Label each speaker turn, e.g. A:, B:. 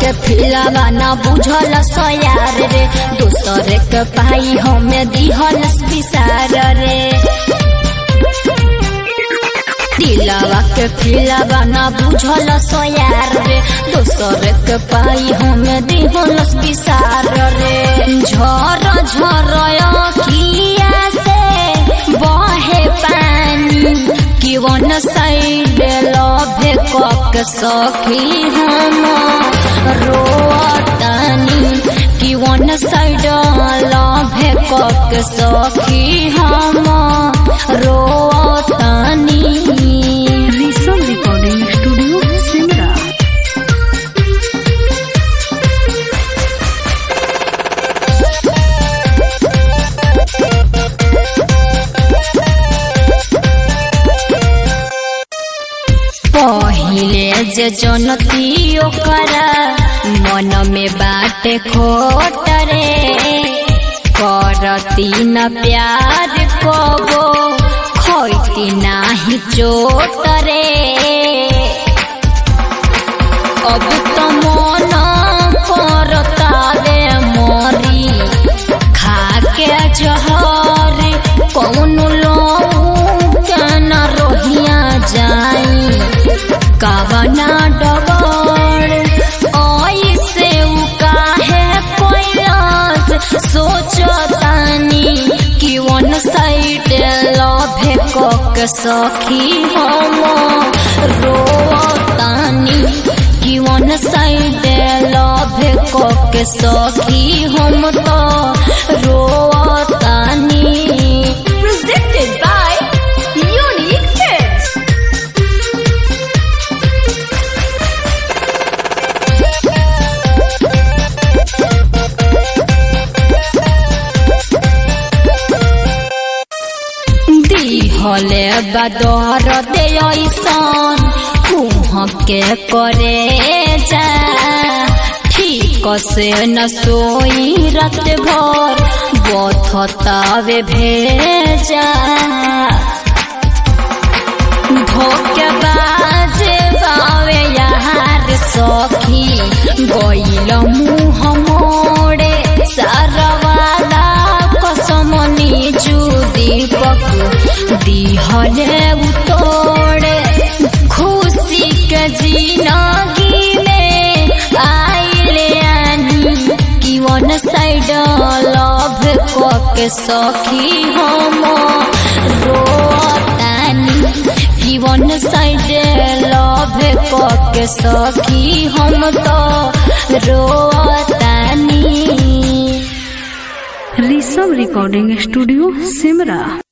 A: के फिलावा ना बुझल सयार रे दोसर के पाई हमें दिहल विसार रे दिलावा के फिलावा ना बुझल सयार रे दोसर के पाई हमें दिहल विसार रे झर झर किया से बहे पानी किवन साइड लभे कक सखी हम रोतानी किवन साइड लभे कक सखी हम रोतानी
B: ऋषभ रिकॉर्डिंग स्टूडियो सिमरा
A: पहिले जे जनती ओकरा मन में बाटे खोट रे करती न प्यार कबो खोती नाही चोट रे अब तो मन करता रे मोरी खाके जहर कौन लोन रोहिया जाई कावना डगर ऐसे उ काहे कोइलास सोचतानी कि वन साइड लभे कक सखी हम रोतानी कि वन साइड लभे कक सखी हम तो रोतानी
C: presented by Unique Kids.
A: दिहले बदर दे ऐसन कुह के करे जा ठीक से न सोई रात भर बथतावे भेजा धोके बाजे बावे यार सखी गइल मुँह मोड़े सारवाला कसमनी चू दीपक दिहले उतोड़े खुशी के जिनगी में आइले आनी कि वन साइड लव कके सखी हम रोतानी कि वन साइड लव कके सखी हम तो रोतानी
B: ऋषभ रिकॉर्डिंग स्टूडियो सिमरा